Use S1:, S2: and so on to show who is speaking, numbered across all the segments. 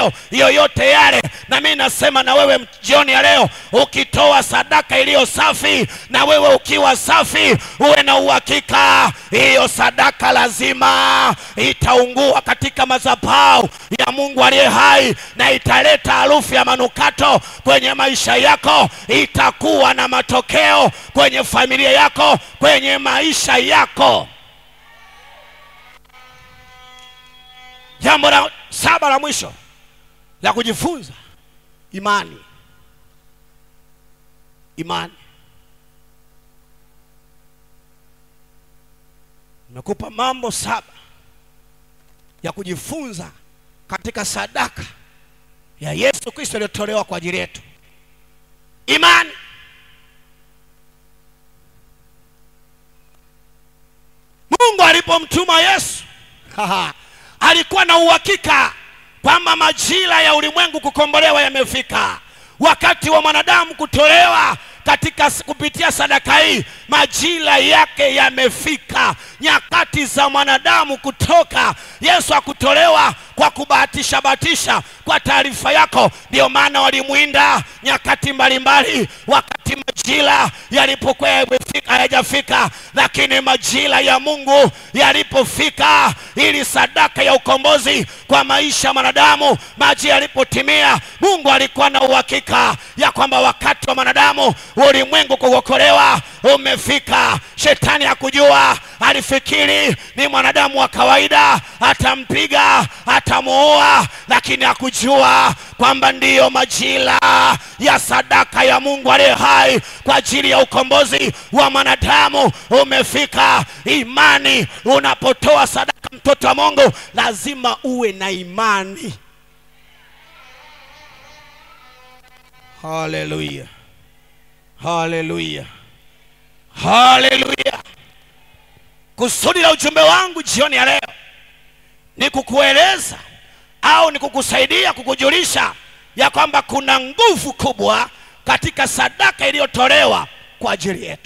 S1: matendo yoyote yale. Na mimi nasema na wewe jioni ya leo, ukitoa sadaka iliyo safi, na wewe ukiwa safi, uwe na uhakika hiyo sadaka lazima itaungua katika madhabahu ya Mungu aliye hai, na italeta harufu ya manukato kwenye maisha yako, itakuwa na matokeo kwenye familia yako, kwenye maisha yako. Jambo la saba la mwisho la kujifunza, imani. Imani. Nimekupa mambo saba ya kujifunza katika sadaka ya Yesu Kristo iliyotolewa kwa ajili yetu. Imani. Mungu alipomtuma Yesu alikuwa na uhakika kwamba majira ya ulimwengu kukombolewa yamefika, wakati wa mwanadamu kutolewa katika kupitia sadaka hii, majira yake yamefika. Nyakati za mwanadamu kutoka, Yesu akutolewa kwa kubahatisha bahatisha. Kwa taarifa yako, ndio maana walimwinda nyakati mbalimbali, wakati majira yalipokuwa yamefika hayajafika, lakini majira ya Mungu yalipofika, ili sadaka ya ukombozi kwa maisha ya mwanadamu, majira yalipotimia, Mungu alikuwa na uhakika ya kwamba wakati wa mwanadamu ulimwengu kuokolewa umefika. Shetani hakujua, alifikiri ni mwanadamu wa kawaida, atampiga atamuua, lakini hakujua kwamba ndiyo majira ya sadaka ya Mungu aliye hai kwa ajili ya ukombozi wa mwanadamu umefika. Imani, unapotoa sadaka, mtoto wa Mungu, lazima uwe na imani. Haleluya, haleluya, haleluya. Kusudi la ujumbe wangu jioni ya leo ni kukueleza au ni kukusaidia kukujulisha ya kwamba kuna nguvu kubwa katika sadaka iliyotolewa kwa ajili yetu.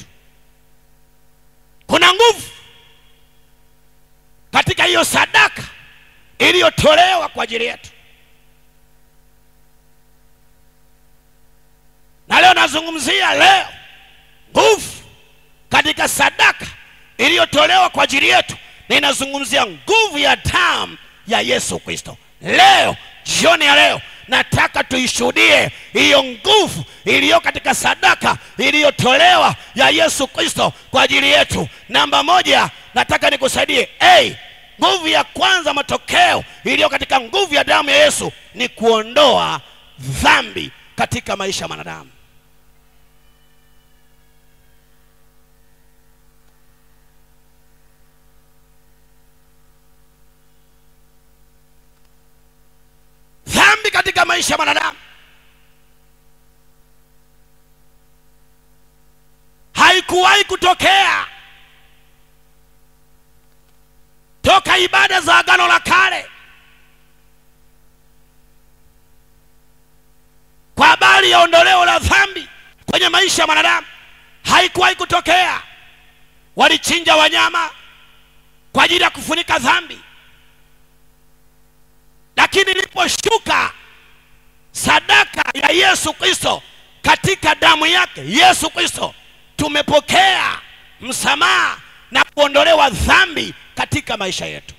S1: Kuna nguvu katika hiyo sadaka iliyotolewa kwa ajili yetu, na leo nazungumzia leo nguvu katika sadaka iliyotolewa kwa ajili yetu. Ninazungumzia nguvu ya damu ya Yesu Kristo. Leo jioni ya leo nataka tuishuhudie hiyo nguvu iliyo katika sadaka iliyotolewa ya Yesu Kristo kwa ajili yetu. Namba moja, nataka nikusaidie. Hey, nguvu ya kwanza, matokeo iliyo katika nguvu ya damu ya Yesu ni kuondoa dhambi katika maisha ya mwanadamu. dhambi katika maisha ya mwanadamu haikuwahi kutokea toka ibada za Agano la Kale kwa habari ya ondoleo la dhambi kwenye maisha ya mwanadamu, haikuwahi kutokea. Walichinja wanyama kwa ajili ya kufunika dhambi lakini iliposhuka sadaka ya Yesu Kristo katika damu yake Yesu Kristo, tumepokea msamaha na kuondolewa dhambi katika maisha yetu.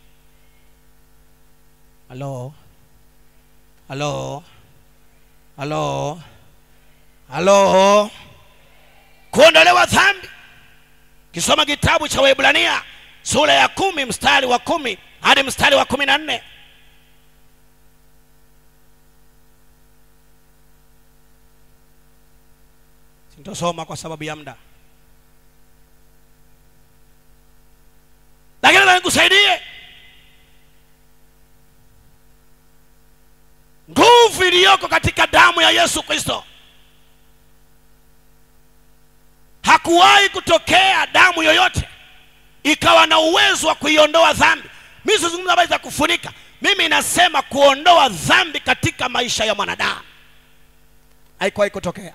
S1: Halo, halo, halo, halo, kuondolewa dhambi. Kisoma kitabu cha Waebrania sura ya kumi mstari wa kumi hadi mstari wa kumi na nne. Sintosoma kwa sababu ya muda, lakini nataka nikusaidie nguvu iliyoko katika damu ya Yesu Kristo. Hakuwahi kutokea damu yoyote ikawa na uwezo wa kuiondoa dhambi. Mimi sizungumza habari za kufunika, mimi nasema kuondoa dhambi katika maisha ya mwanadamu. Haikuwahi kutokea.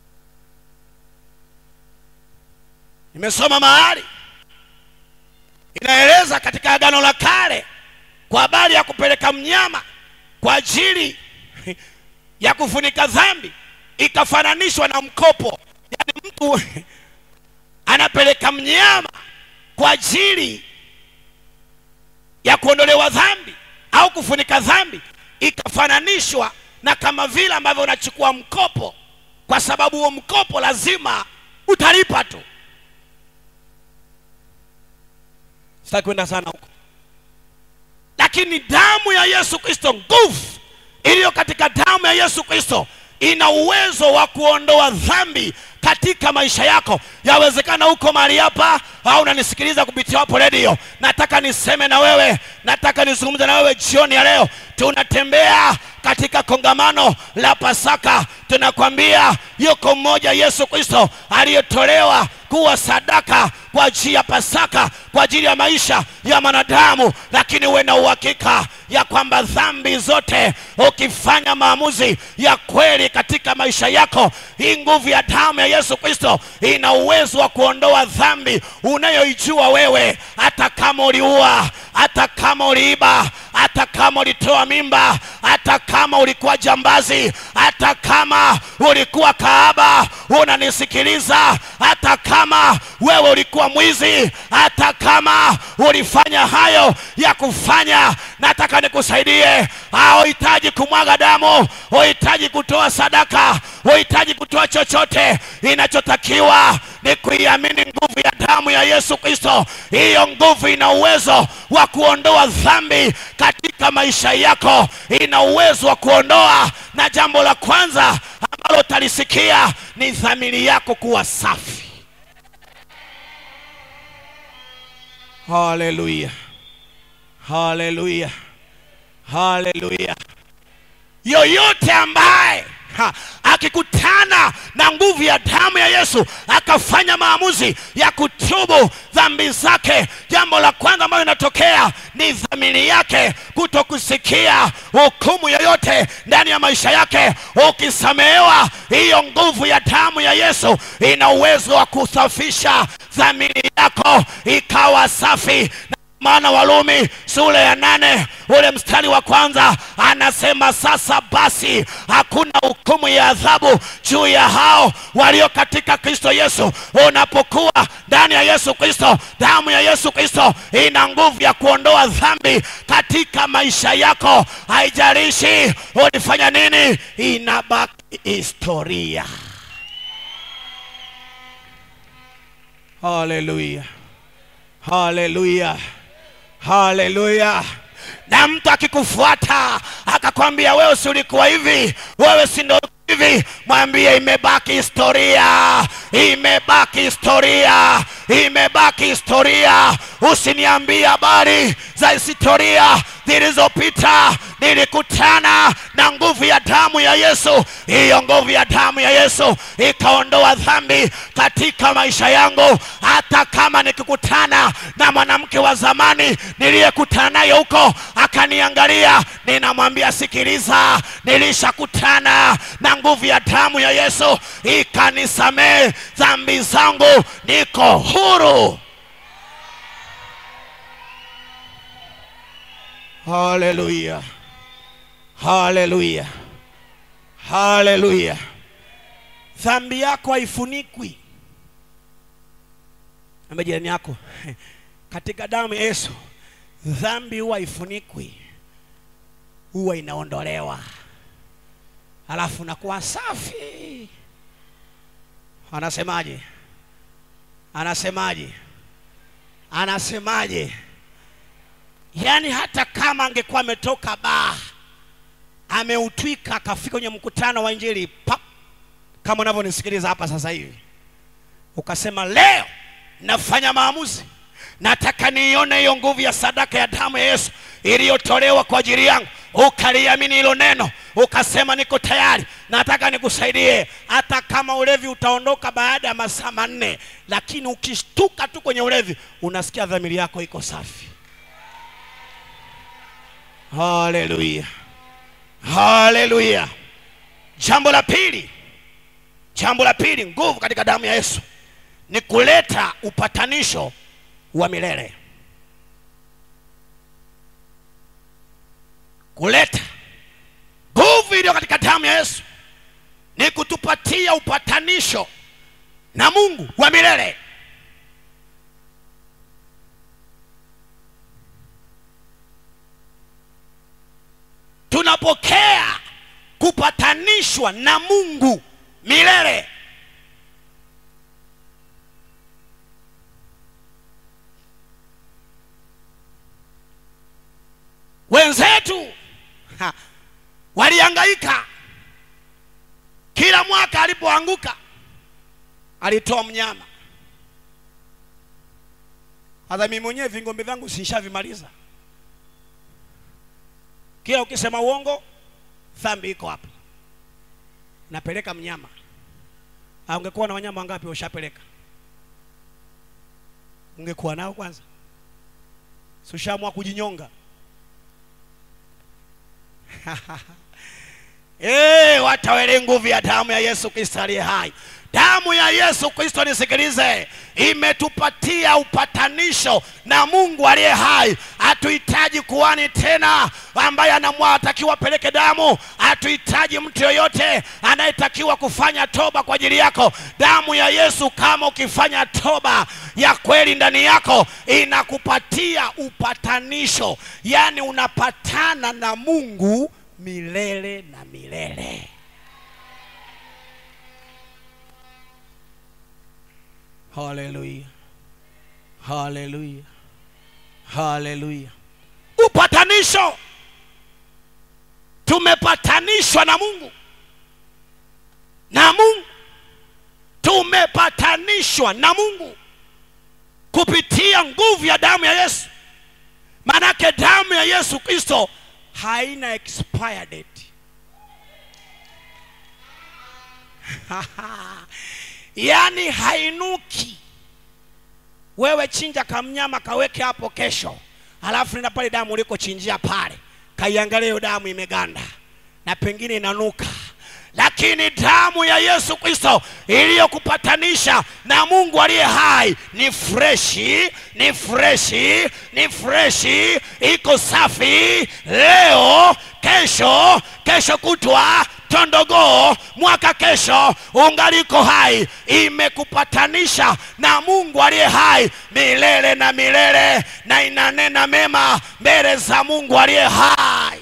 S1: Nimesoma mahali inaeleza katika agano la kale kwa habari ya kupeleka mnyama kwa ajili ya kufunika dhambi ikafananishwa na mkopo yaani mtu anapeleka mnyama kwa ajili ya kuondolewa dhambi au kufunika dhambi ikafananishwa na kama vile ambavyo unachukua mkopo kwa sababu huo mkopo lazima utalipa tu sitaki kwenda sana huko lakini damu ya yesu kristo nguvu iliyo katika damu ya yesu kristo ina uwezo wa kuondoa dhambi katika maisha yako yawezekana huko mahali hapa au unanisikiliza kupitia hapo redio nataka niseme na wewe nataka nizungumze na wewe jioni ya leo tunatembea katika kongamano la pasaka tunakwambia yuko mmoja yesu kristo aliyetolewa kuwa sadaka kwa ajili ya pasaka kwa ajili ya maisha ya mwanadamu lakini uwe na uhakika ya kwamba dhambi zote ukifanya maamuzi ya kweli katika maisha yako hii nguvu ya damu ya yesu kristo ina uwezo wa kuondoa dhambi unayoijua wewe hata kama uliua hata kama uliiba hata kama ulitoa mimba hata kama ulikuwa jambazi hata kama ulikuwa kaaba unanisikiliza hata kama wewe ulikuwa mwizi hata kama ulifanya hayo ya kufanya nataka nikusaidie hauhitaji kumwaga damu huhitaji kutoa sadaka huhitaji kutoa chochote inachotakiwa ni kuiamini nguvu ya damu ya yesu kristo hiyo nguvu ina uwezo wa kuondoa dhambi katika maisha yako ina uwezo wa kuondoa na jambo la kwanza ambalo utalisikia ni dhamiri yako kuwa safi haleluya haleluya haleluya yoyote ambaye ha, akikutana na nguvu ya damu ya yesu akafanya maamuzi ya kutubu dhambi zake jambo la kwanza ambayo inatokea ni dhamiri yake kuto kusikia hukumu yoyote ndani ya maisha yake ukisamehewa hiyo nguvu ya damu ya yesu ina uwezo wa kusafisha dhamiri yako ikawa safi maana walumi sura ya nane ule mstari wa kwanza anasema sasa basi hakuna hukumu ya adhabu juu ya hao walio katika kristo yesu unapokuwa ndani ya yesu kristo damu ya yesu kristo ina nguvu ya kuondoa dhambi katika maisha yako haijalishi ulifanya nini inabaki historia haleluya haleluya haleluya na mtu akikufuata akakwambia wewe si ulikuwa hivi wewe si ndo hivi mwambie imebaki historia imebaki historia imebaki historia usiniambie habari za historia zilizopita nilikutana na nguvu ya damu ya yesu hiyo nguvu ya damu ya yesu ikaondoa dhambi katika maisha yangu hata kama nikikutana na mwanamke wa zamani niliyekutana naye huko akaniangalia ninamwambia sikiliza nilishakutana na nguvu ya damu ya yesu ikanisamehe dhambi zangu niko huru haleluya haleluya haleluya dhambi yako haifunikwi amba jirani yako katika damu ya yesu dhambi huwa haifunikwi huwa inaondolewa halafu nakuwa safi anasemaje anasemaje anasemaje yaani hata kama angekuwa ametoka baa ameutwika akafika kwenye mkutano wa injili pap kama unavyonisikiliza hapa sasa hivi ukasema leo nafanya maamuzi nataka niione hiyo nguvu ya sadaka ya damu ya yesu iliyotolewa kwa ajili yangu ukaliamini hilo neno ukasema niko tayari nataka nikusaidie hata kama ulevi utaondoka baada ya masaa manne lakini ukishtuka tu kwenye ulevi unasikia dhamiri yako iko safi haleluya haleluya jambo la pili jambo la pili nguvu katika damu ya yesu ni kuleta upatanisho wa milele kuleta nguvu iliyo katika damu ya yesu ni kutupatia upatanisho na mungu wa milele tunapokea kupatanishwa na mungu milele wenzetu ha, walihangaika kila mwaka alipoanguka alitoa mnyama hata mimi mwenyewe vingombe vyangu sinshavimaliza kila ukisema uongo dhambi iko hapa napeleka mnyama Ah, ungekuwa na wanyama wangapi ushapeleka ungekuwa nao kwanza si ushaamua kujinyonga Eh, watawele nguvu ya damu ya Yesu Kristo aliye hai. Damu ya Yesu Kristo, nisikilize, imetupatia upatanisho na Mungu aliye hai. Hatuhitaji kuhani tena ambaye anamwa atakiwa apeleke damu. Hatuhitaji mtu yoyote anayetakiwa kufanya toba kwa ajili yako. Damu ya Yesu, kama ukifanya toba ya kweli ndani yako, inakupatia upatanisho, yaani unapatana na Mungu milele na milele. Haleluya, haleluya, haleluya! Upatanisho, tumepatanishwa na Mungu na Mungu, tumepatanishwa na Mungu kupitia nguvu ya damu ya Yesu. Maanake damu ya Yesu Kristo haina expire date. yaani hainuki. Wewe chinja kamnyama kaweke hapo kesho, alafu nenda pale damu ulikochinjia pale, kaiangalia hiyo damu imeganda na pengine inanuka lakini damu ya Yesu Kristo iliyokupatanisha na Mungu aliye hai ni freshi, ni freshi, ni freshi, iko safi leo, kesho, kesho kutwa tondogoo mwaka kesho ungaliko hai, imekupatanisha na Mungu aliye hai milele na milele, na inanena mema mbele za Mungu aliye hai.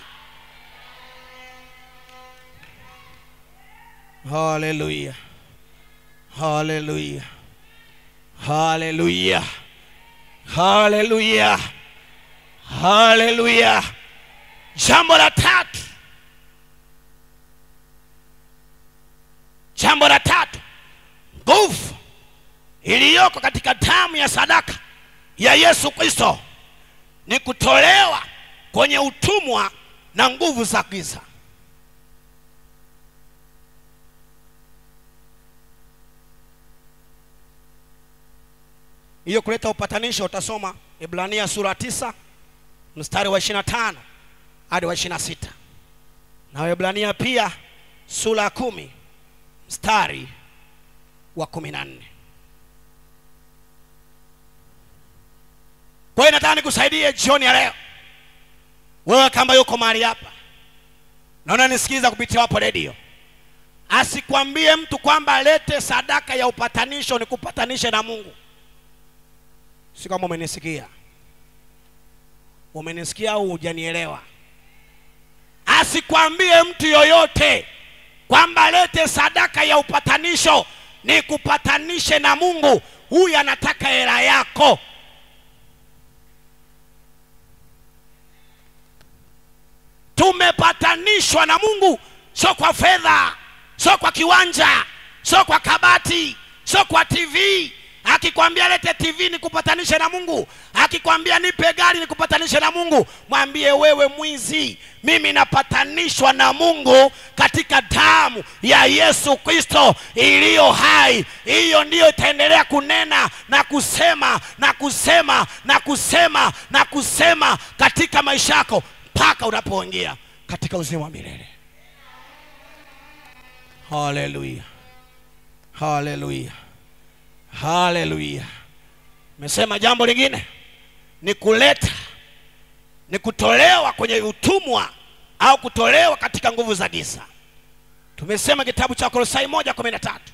S1: Haleluya, haleluya, haleluya, haleluya, haleluya. Jambo la tatu, jambo la tatu, nguvu iliyoko katika damu ya sadaka ya Yesu Kristo ni kutolewa kwenye utumwa na nguvu za giza. hiyo kuleta upatanisho utasoma Ibrania sura tisa mstari wa 25 hadi wa 26 na Waebrania pia sura ya kumi mstari wa kumi na nne. Kwa hiyo nataka nikusaidie jioni ya leo, wewe kama yuko mahali hapa naona nisikiza kupitia wapo redio, asikwambie mtu kwamba alete sadaka ya upatanisho nikupatanishe na Mungu. Si kama umenisikia, umenisikia au hujanielewa? Asikwambie mtu yoyote kwamba lete sadaka ya upatanisho nikupatanishe na Mungu. Huyu anataka hela yako. Tumepatanishwa na Mungu, sio kwa fedha, sio kwa kiwanja, sio kwa kabati, sio kwa TV. Akikwambia lete TV nikupatanishe na Mungu, akikwambia nipe gari nikupatanishe na Mungu, mwambie wewe mwizi, mimi napatanishwa na Mungu katika damu ya Yesu Kristo iliyo hai. Hiyo ndiyo itaendelea kunena na kusema na kusema na kusema na kusema katika maisha yako mpaka unapoingia katika uzima wa milele. Haleluya, haleluya, haleluya. Mesema jambo lingine ni kuleta, ni kutolewa kwenye utumwa au kutolewa katika nguvu za giza tumesema kitabu cha kolosai moja kumi na tatu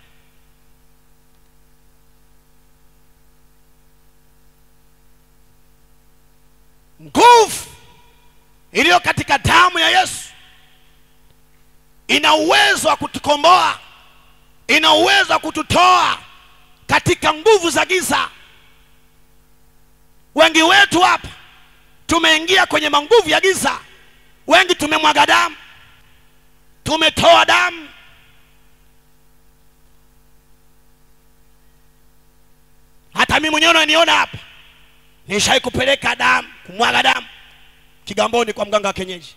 S1: nguvu iliyo katika damu ya yesu ina uwezo wa kutukomboa ina uwezo wa kututoa katika nguvu za giza wengi wetu hapa tumeingia kwenye manguvu ya giza wengi tumemwaga damu tumetoa damu hata mimi mwenyewe unaniona hapa nishai kupeleka damu kumwaga damu kigamboni kwa mganga wa kienyeji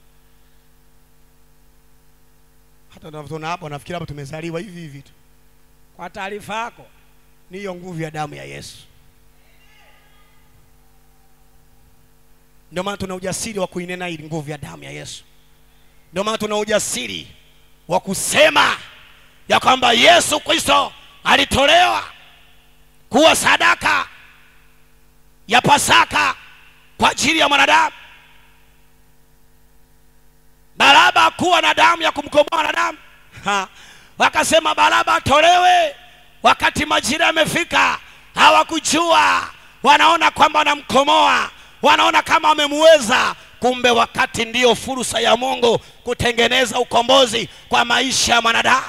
S1: hata unavyoona hapa unafikiri hapa tumezaliwa hivi hivi tu kwa taarifa yako ni hiyo nguvu ya damu ya yesu ndio maana tuna ujasiri wa kuinena hili nguvu ya damu ya yesu ndio maana tuna ujasiri wa kusema ya kwamba yesu kristo alitolewa kuwa sadaka ya pasaka kwa ajili ya mwanadamu baraba kuwa na damu ya kumkomboa mwanadamu Ha. wakasema baraba atolewe wakati majira yamefika hawakujua wanaona kwamba wanamkomoa wanaona kama wamemuweza kumbe wakati ndiyo fursa ya mungu kutengeneza ukombozi kwa maisha ya mwanadamu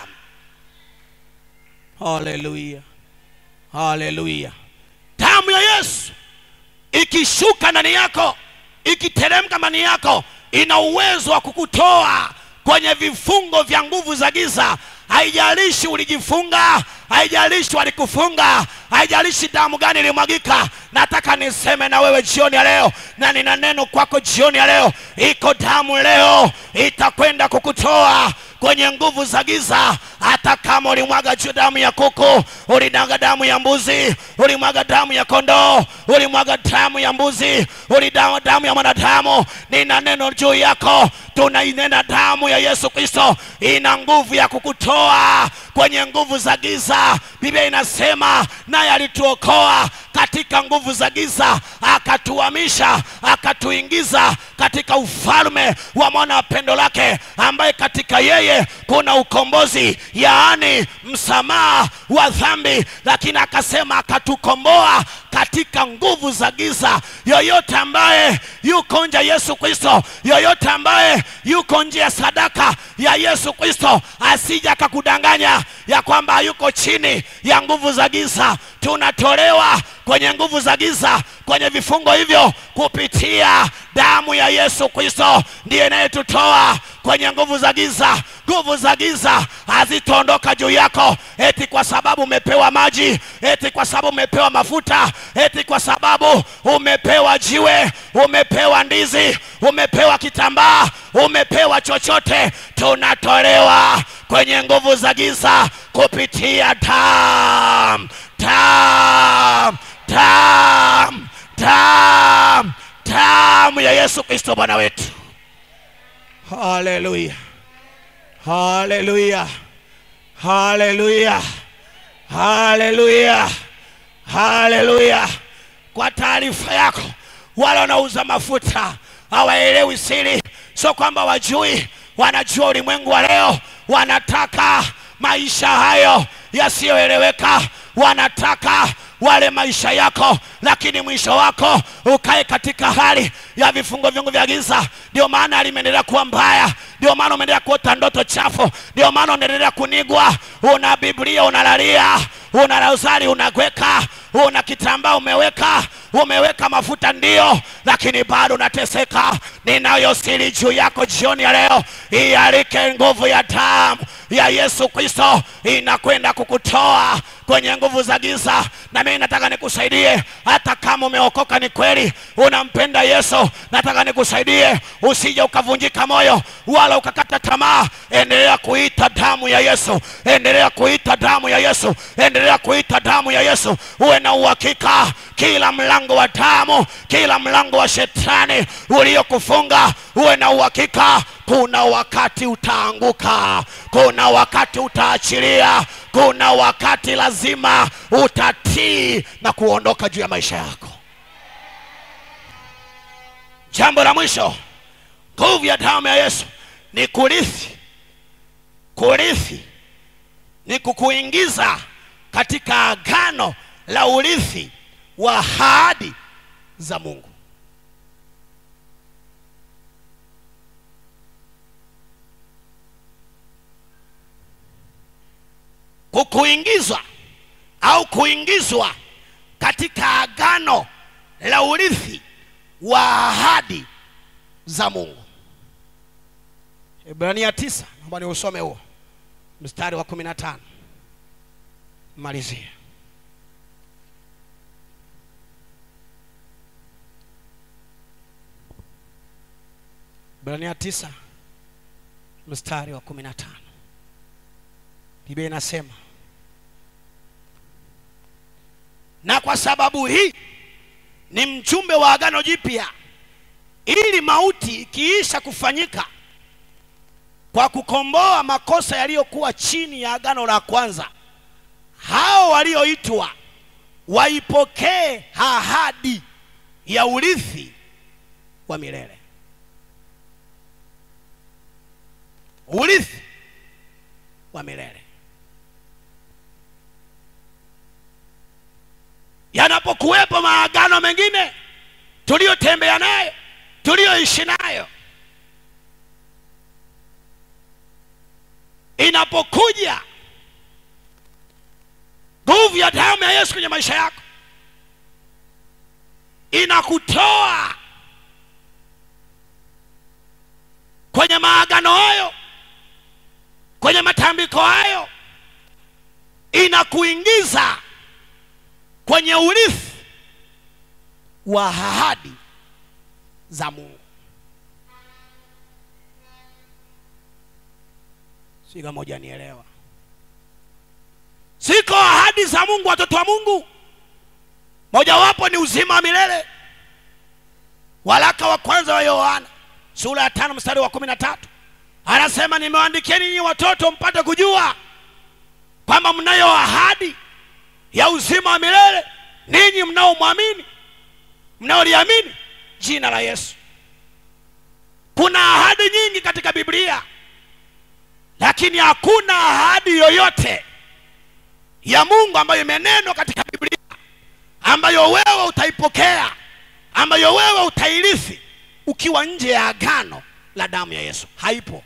S1: haleluya haleluya damu ya yesu ikishuka ndani yako ikiteremka ndani yako ina uwezo wa kukutoa kwenye vifungo vya nguvu za giza haijalishi ulijifunga haijalishi walikufunga haijalishi damu gani ilimwagika nataka niseme na wewe jioni ya leo na nina neno kwako jioni ya leo iko damu leo itakwenda kukutoa kwenye nguvu za giza hata kama ulimwaga juu damu ya kuku ulimwaga damu ya mbuzi ulimwaga damu ya kondoo ulimwaga damu ya mbuzi ulidawa damu ya mwanadamu nina neno juu yako tunainena damu ya yesu kristo ina nguvu ya kukutoa kwenye nguvu za giza biblia inasema naye alituokoa katika nguvu za giza akatuhamisha akatuingiza katika ufalme wa mwana wa pendo lake ambaye katika yeye kuna ukombozi yaani msamaha wa dhambi lakini akasema akatukomboa katika nguvu za giza yoyote ambaye yuko nje ya yesu kristo yoyote ambaye yuko nje ya sadaka ya yesu kristo asija akakudanganya ya kwamba yuko chini ya nguvu za giza tunatolewa kwenye nguvu za giza kwenye vifungo hivyo kupitia damu ya yesu kristo ndiye inayetutoa kwenye nguvu za giza nguvu za giza hazitaondoka juu yako eti kwa sababu umepewa maji eti kwa sababu umepewa mafuta eti kwa sababu umepewa jiwe umepewa ndizi umepewa kitambaa umepewa chochote tunatolewa kwenye nguvu za giza kupitia damu damu damu damu damu ya yesu kristo bwana wetu haleluya haleluya haleluya haleluya haleluya kwa taarifa yako wale wanaouza mafuta hawaelewi siri sio kwamba wajui wanajua ulimwengu wa leo wanataka maisha hayo yasiyoeleweka wanataka wale maisha yako lakini mwisho wako ukae katika hali ya vifungo vingu vya giza ndio maana limeendelea kuwa mbaya ndio maana umeendelea kuota ndoto chafu ndio maana unaendelea kunigwa una biblia unalalia una rozari unagweka una kitambaa umeweka umeweka mafuta ndio lakini bado unateseka ninayo siri juu yako jioni ya leo ialike nguvu ya damu ya yesu kristo inakwenda kukutoa kwenye nguvu za giza na mimi nataka nikusaidie hata kama umeokoka ni kweli unampenda yesu nataka nikusaidie usije ukavunjika moyo wala ukakata tamaa endelea kuita damu ya yesu endelea kuita damu ya yesu endelea kuita damu ya yesu uwe na uhakika kila mlango wa damu kila mlango wa shetani uliokufunga uwe na uhakika kuna wakati utaanguka kuna wakati utaachilia kuna wakati lazima utatii na kuondoka juu ya maisha yako jambo la mwisho nguvu ya damu ya yesu ni kurithi kurithi ni kukuingiza katika agano la urithi wa ahadi za mungu kukuingizwa au kuingizwa katika agano la urithi wa ahadi za mungu ibrania tisa naomba ni usome huo mstari wa kumi na tano malizie ibrania tisa mstari wa kumi na tano biblia inasema na kwa sababu hii ni mjumbe wa agano jipya ili mauti ikiisha kufanyika kwa kukomboa makosa yaliyokuwa chini ya agano la kwanza hao walioitwa waipokee ahadi ya urithi wa milele urithi wa milele yanapokuwepo maagano mengine tuliyotembea nayo tuliyoishi nayo inapokuja nguvu ya damu ya yesu kwenye maisha yako inakutoa kwenye maagano hayo kwenye matambiko hayo inakuingiza kwenye urithi wa ahadi za mungu si kama hujanielewa ziko ahadi za mungu watoto wa mungu mojawapo ni uzima wa milele waraka wa kwanza wa yohana sura ya tano mstari wa kumi na tatu anasema nimewaandikieni nyinyi watoto mpate kujua kwamba mnayo ahadi ya uzima wa milele ninyi mnaomwamini mnaoliamini jina la yesu kuna ahadi nyingi katika biblia lakini hakuna ahadi yoyote ya mungu ambayo imenenwa katika biblia ambayo wewe utaipokea ambayo wewe utairithi ukiwa nje ya agano la damu ya yesu haipo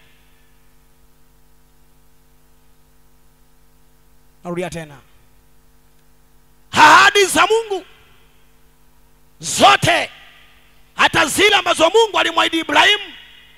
S1: narudia tena ahadi za mungu zote hata zile ambazo mungu alimwahidi ibrahimu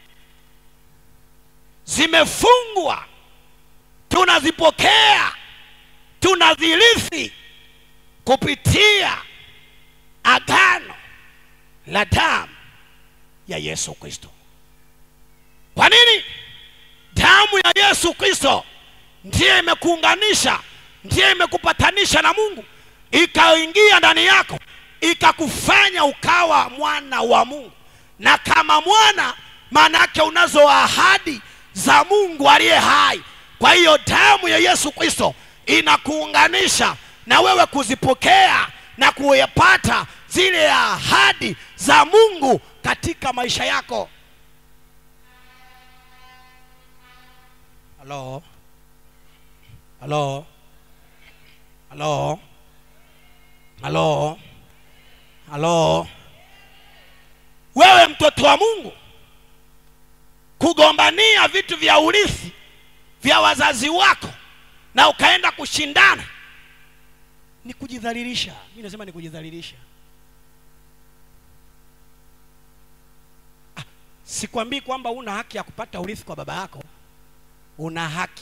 S1: zimefungwa tunazipokea tunazirithi kupitia agano la damu ya yesu kristo kwa nini damu ya yesu kristo ndiye imekuunganisha ndiye imekupatanisha na mungu ikaingia ndani yako ikakufanya ukawa mwana wa mungu na kama mwana maana yake unazo ahadi za mungu aliye hai kwa hiyo damu ya yesu kristo inakuunganisha na wewe kuzipokea na kuyapata zile ahadi za mungu katika maisha yako halo halo halo halo halo wewe mtoto wa mungu kugombania vitu vya urithi vya wazazi wako na ukaenda kushindana ni kujidhalilisha mi nasema ni kujidhalilisha ah, sikwambii kwamba una haki ya kupata urithi kwa baba yako una haki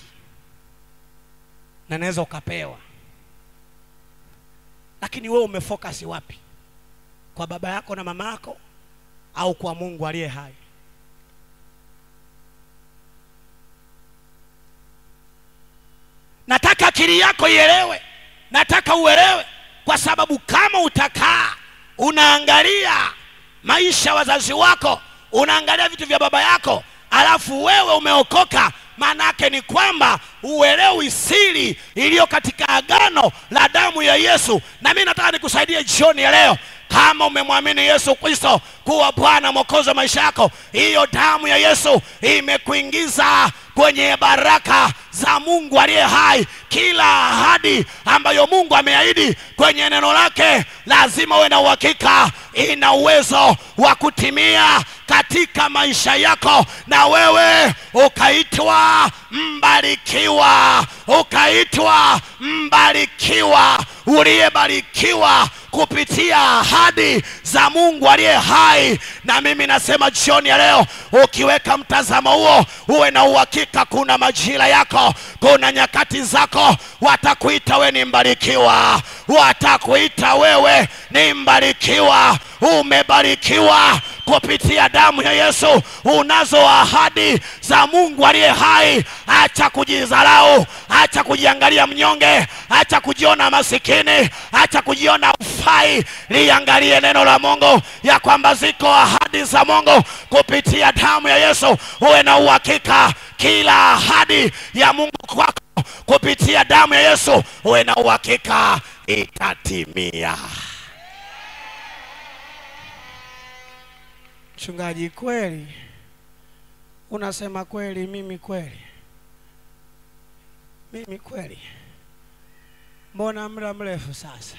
S1: na naweza ukapewa lakini wewe umefokasi wapi kwa baba yako na mama yako au kwa mungu aliye hai nataka akili yako ielewe nataka uelewe kwa sababu kama utakaa unaangalia maisha ya wazazi wako unaangalia vitu vya baba yako alafu wewe umeokoka maana yake ni kwamba uelewi siri iliyo katika agano la damu ya yesu na mi nataka nikusaidie jioni ya leo ama umemwamini yesu kristo kuwa bwana mwokozi wa maisha yako hiyo damu ya yesu imekuingiza kwenye baraka za mungu aliye hai kila ahadi ambayo mungu ameahidi kwenye neno lake lazima uwe na uhakika ina uwezo wa kutimia katika maisha yako na wewe ukaitwa mbarikiwa ukaitwa mbarikiwa uliyebarikiwa kupitia ahadi za mungu aliye hai na mimi nasema jioni ya leo ukiweka mtazamo huo uwe na uhakika kuna majira yako kuna nyakati zako watakuita we ni mbarikiwa watakuita wewe ni mbarikiwa umebarikiwa kupitia damu ya yesu unazo ahadi za mungu aliye hai acha kujidharau acha kujiangalia mnyonge acha kujiona masikini acha kujiona ufai liangalie neno la mungu ya kwamba ziko ahadi za mungu kupitia damu ya yesu uwe na uhakika kila ahadi ya mungu kwako kupitia damu ya yesu uwe na uhakika itatimia
S2: Mchungaji, kweli unasema kweli? Mimi kweli, mimi kweli, mbona muda mrefu sasa?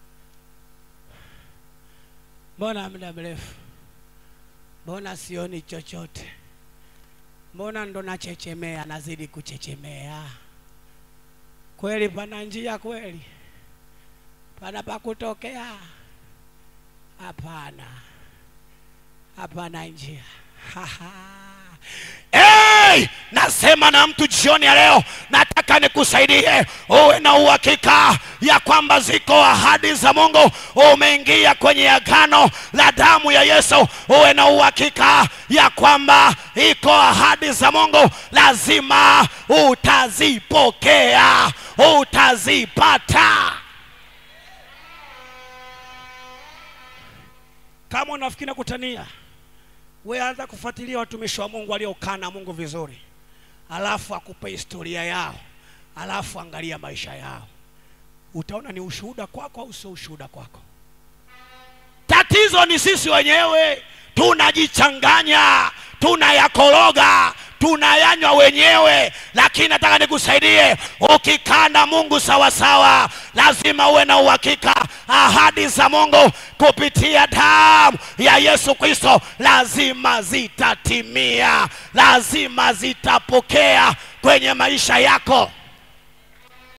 S2: Mbona muda mrefu? Mbona sioni chochote? Mbona ndo nachechemea, nazidi kuchechemea? Kweli pana njia? Kweli pana pa kutokea? Hapana, hapana njia.
S1: hey! nasema na mtu jioni ya leo nataka nikusaidie uwe na uhakika ya kwamba ziko ahadi za mungu umeingia kwenye agano la damu ya yesu uwe na uhakika ya kwamba iko ahadi za mungu lazima utazipokea utazipata
S2: Kama unafikiri nakutania, we anza kufuatilia watumishi wa Mungu waliokaa na Mungu vizuri, alafu akupe historia yao, alafu angalia maisha yao, utaona ni ushuhuda kwako au sio ushuhuda kwako.
S1: tatizo ni sisi wenyewe tunajichanganya tunayakoroga tunayanywa wenyewe lakini nataka nikusaidie ukikaa na mungu sawasawa lazima uwe na uhakika ahadi za mungu kupitia damu ya yesu kristo lazima zitatimia lazima zitapokea kwenye maisha yako